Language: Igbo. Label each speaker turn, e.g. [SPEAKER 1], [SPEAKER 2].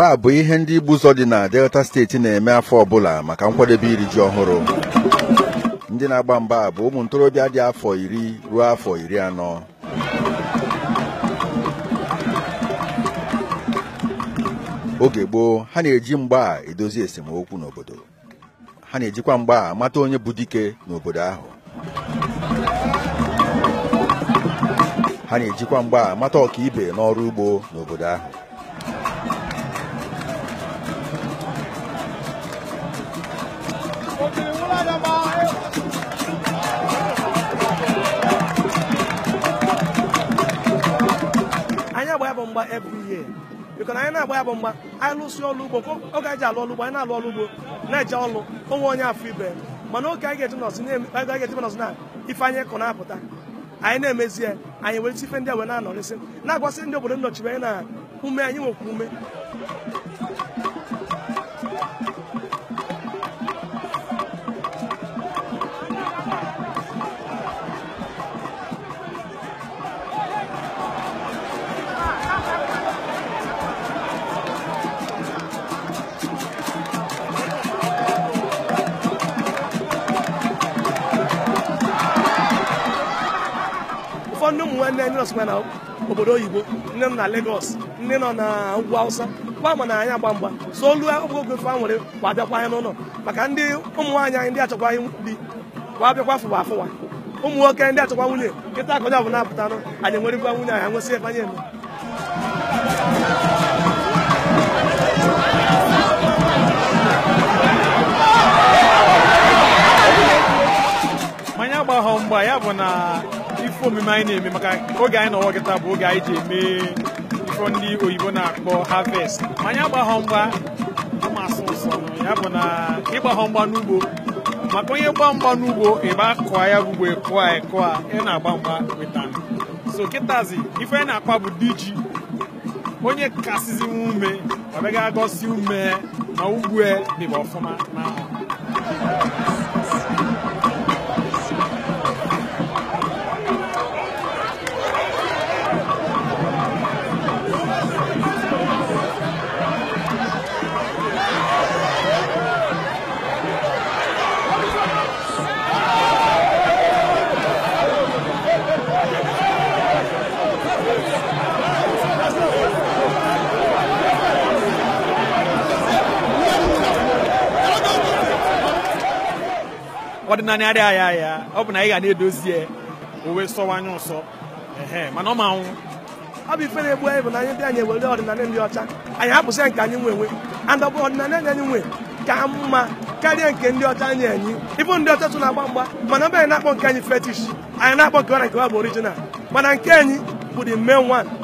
[SPEAKER 1] mgba bụ ihe ndị igbu ụzọ dị na delta steeti na-eme afọ ọbụla maka nkwadebe iri ji ọhụrụ ndị na-agba mgba bụ ụmụ ntorobịa dị afọ iri ruo afọ iri anọ oge gboo ha na-eji mgba edozi esemokwu n'obodo ha na-ejikwa mgba amata onye bụ dike n'obodo ahụ ha na-ejikwa mgba amata ọkaibe n'ọrụ ugbo n'obodo ahụ
[SPEAKER 2] anyị agba ya bụ mgba every year biko na anyị na-agba ya bụ mgba anyị lụsị ọrụ ugbo nke oge anyị ji alụ ọrụ ugbo anyị na-alụ ọrụ ugbo na-eje ọlụ onwe onye afọ ibe mana oge anyị ga-eji nọsị na- anyị ga-eji nọsị na ife anyị kụ na-apụta anyị na-emezi ya anyị were ife ndị a wee na-anọrịsị na-agwasị ndị obodo nnọchiri anyị na ume anyị nwekwa ume ụfọdụ ụmụ nwanne anyị nọsịkwa na obodo oyibo ndị nọ na Lagos ndị nọ na ugwu Hausa gwa ma na anyị agba mgba so olu oge oge fa nwere kwa abịakwa anyị n'ụlọ maka ndị ụmụ nwaanyị anyị ndị achọkwaghị di kwa abịakwa fụwa afụwa ụmụ nwoke ndị achọkwa nwunye nkịta akọja bụ na-apụtanụ anyị enwerikwa nwunye anyị nwesị ebe anyị eme
[SPEAKER 3] manya agbaghọ mgba ya bụ na ife omume anyị na-eme maka oge anyị nọwọ kịta bụ oge anyị ji eme ifo ndị oyibo na-akpọ harvest manya agbaghọ mgba ama asụ nsọ ya bụ na ịgbaghọ mgba n'ugbo maka onye gba mgba n'ugbo ịba kụọ ya bụ ugbo ekụọ a ekụọ a ị na-agba mgba weta so kịtazi ife anyị na-akpa bụ di ji onye kasịzi nwe ume ọbịaga agọsi ume ma ugbue dịba ọfụma n'ahụ ọdịnala adịghị aya ya ọ bụ na ị ga na-edozi ya o wee sọwanye ụsọ ehe mana ọ ma nwụ
[SPEAKER 2] ọ bụ ife na-egbu anyị bụ na anyị ndị anyị ewere ọdịnala ndị ọcha anyị hapụsịa nke anyị nwe enwe and ọ bụ ọdịnala ndị anyị nwe ka mma karịa nke ndị ọcha anyị enyi ịbụ ndị ọcha so na-agba mgba mana ebe anyị na-akpọ nke anyị fetish anyị na-akpọ nke ọ na nke ọ bụ original mana nke anyị bụ the main one